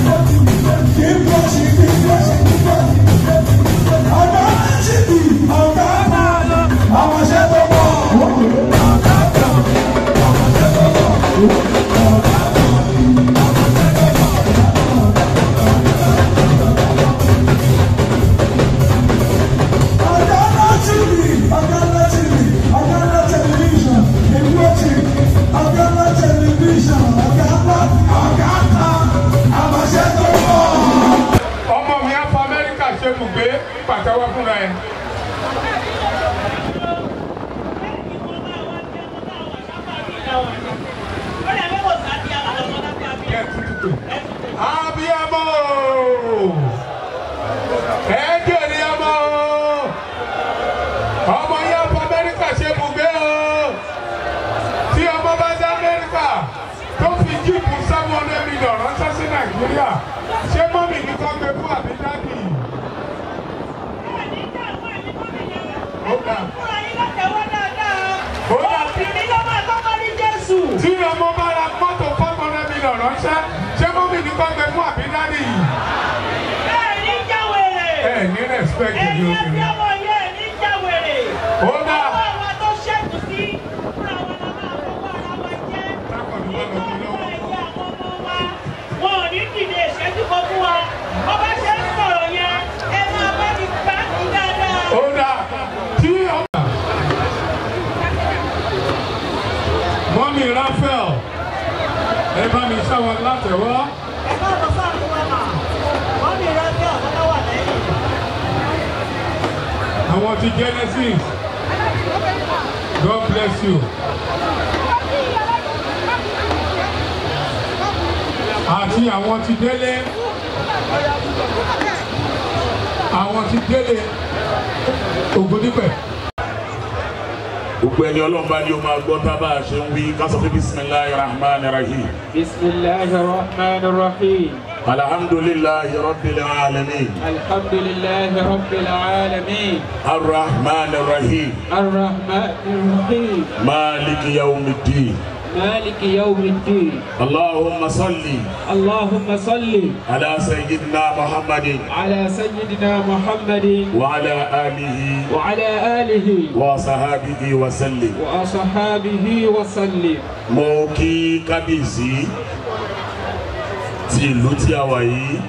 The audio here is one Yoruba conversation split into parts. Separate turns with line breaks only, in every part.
ọmọ mi á fọ amẹ́ríkà ṣe bùgbé pàtẹ́wọ́ fúnra ẹ̀. abiyamọ ẹ jèrè ọmọ ọmọ yẹn fọ amẹ́ríkà ṣe bùgbé o tí ọmọ bá dé amẹ́ríkà tó fi jíìpù seven hundred million ránṣẹ́ sí nàìjíríà ṣé mọ́mì ní kọ́ gbé fún àbí dádì? ó dà tí ọmọ bá ra mọ́tò five hundred million ránṣẹ́ ṣé mọ́mì ní kọ́ gbé fún àbí dádì? ẹ ní respect ní obìnrin. ó dà tákọ̀dù bá lọ sí lọ́wọ́.
Wọn ò ní dìde ìṣẹ́jú kan fún wa. Ọba ṣe ń sọ̀rọ̀ yẹn, ẹ máa bá mi gbá sí dáadáa.
ó dà tí ọmọ. mọ́mì Raphael ẹ bá mi ṣáwọn látẹ̀wọ́.
Ẹ káàbọ̀ sáà fún wa mà. Wọ́n mi rẹ́ bí ọ̀gá wà lẹ́yìn.
àwọn ti Genesis God bless you. àti àwọn ti délé àwọn ti délé Ògúndípẹ̀.
gbogbo ẹni ọlọ́run bá ní o máa gbọ́ tá a bá a ṣe ń wí ká sọ pé bisimilahi rahman rahim
بسم الله الرحمن الرحيم
alhamdulilahi rabbil alamin
الحمد لله رب العالمين
arrahman rahim
الرحمن الرحيم
maliki yawmiddin
مالك يوم الدين
allahumma salli
اللهم صل
ala sayyidina muhammadin
على سيدنا محمد
wa ala alihi
وعلى آله
wa sahabihi wa sallim.
وأصحابه وسلم
mo kí kábíyèsí ti ìlú tí a wà yìí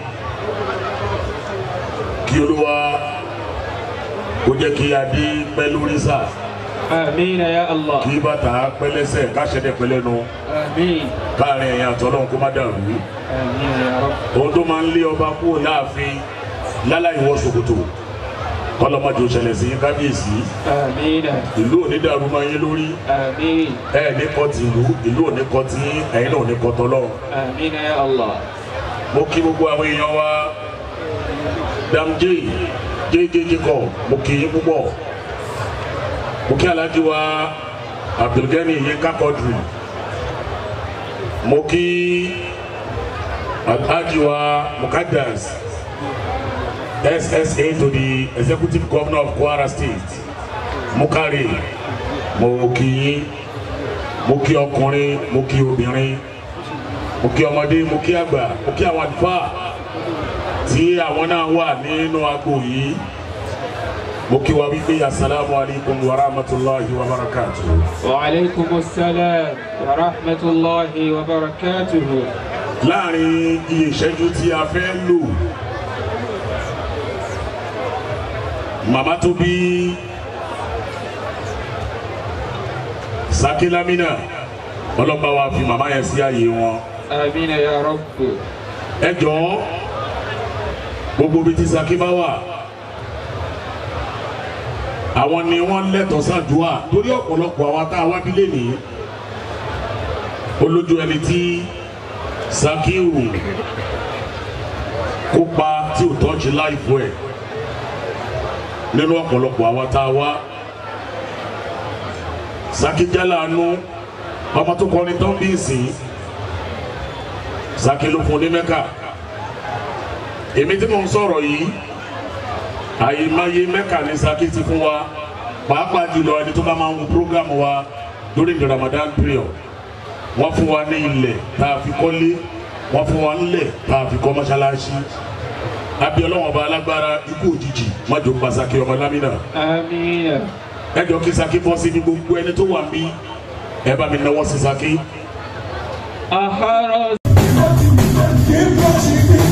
kí olúwa kó jẹ́ kí adé pẹ́ lórí sáà
آمين يا الله
kí bàtà pẹ́ lẹ́sẹ̀ káṣẹ́dẹ̀ pẹ́ lẹ́nu
آمين
káàrin ẹ̀yìn àtọ́lọ́hún kó má dàrú
آمين يا رب
ohun tó máa ń lé ọba kúrò láàfin láláì wọ ṣòkòtò kọlọmọdé òṣèlè sí kábíyèsí
آمين
ìlú òní dàrú máa yín lórí
آمين
ẹ ní kọ́ ti ìlú ìlú òní kọ́ ti yín, ẹ̀yin náà òní kọ́ tọ́lọ́run.
آمين يا الله
mo kí gbogbo àwọn èèyàn wa damje jẹjẹjẹ kọ mo kí yín púpọ̀ mo kí alhaji wa abdulgani yinka quadri mo kí alhaji wa mukaddas ssa to the executive governor of kwara state mukari mo kí yín mo kí ọkùnrin mo kí obìnrin mo kí ọmọdé mo kí àgbà mo kí àwọn àlùfáà tí àwọn náà wà nínú agbo yìí mo kí wa wípé asalaamu alaykum wa rahmatulahi wa barakatu.
وعليكم السلام ورحمة الله وبركاته
láàrin iye ìṣẹ́jú tí a fẹ́ lò màmá tó bí sakilamina ọlọ́pàá wa fi màmá yẹn sí ààyè wọn.
آمين يا رب
ẹ jọ̀ọ́ gbogbo bíi ti Saki bá wà àwọn ni wọ́n lẹ́tọ̀ọ́ sàdúà torí ọ̀pọ̀lọpọ̀ àwọn tá a wá bí lẹ́nìí olójú ẹni tí Sakiu kópa tí ò tọ́jú láìpẹ́ ẹ̀ nínú ọ̀pọ̀lọpọ̀ àwọn tá a wá Saki jálàánú ọmọ tó kọrin tán bí ìsìn Saki ló fún ní mẹ́kà èmi tí mò ń sọ̀rọ̀ yìí àyèmáyé mẹ́kà ní Saki ti fún wa pàápàá jùlọ ẹni tó bá máa ń wo program wa during the Ramadan period wọ́n fún wa ní ilẹ̀ tá a fi kọ́lé wọ́n fún wa ńlẹ̀ tá a fi kọ́ mọ́ṣáláṣí àbí ọlọ́run ọba alágbára ikú òjijì májò pa Saki ọmọ lámìnà
آمين
ẹ jọ kí Saki bọ́ sí ní gbogbo ẹni tó wà mí ẹ bá mi náwó sí Saki.
أحرز
Give us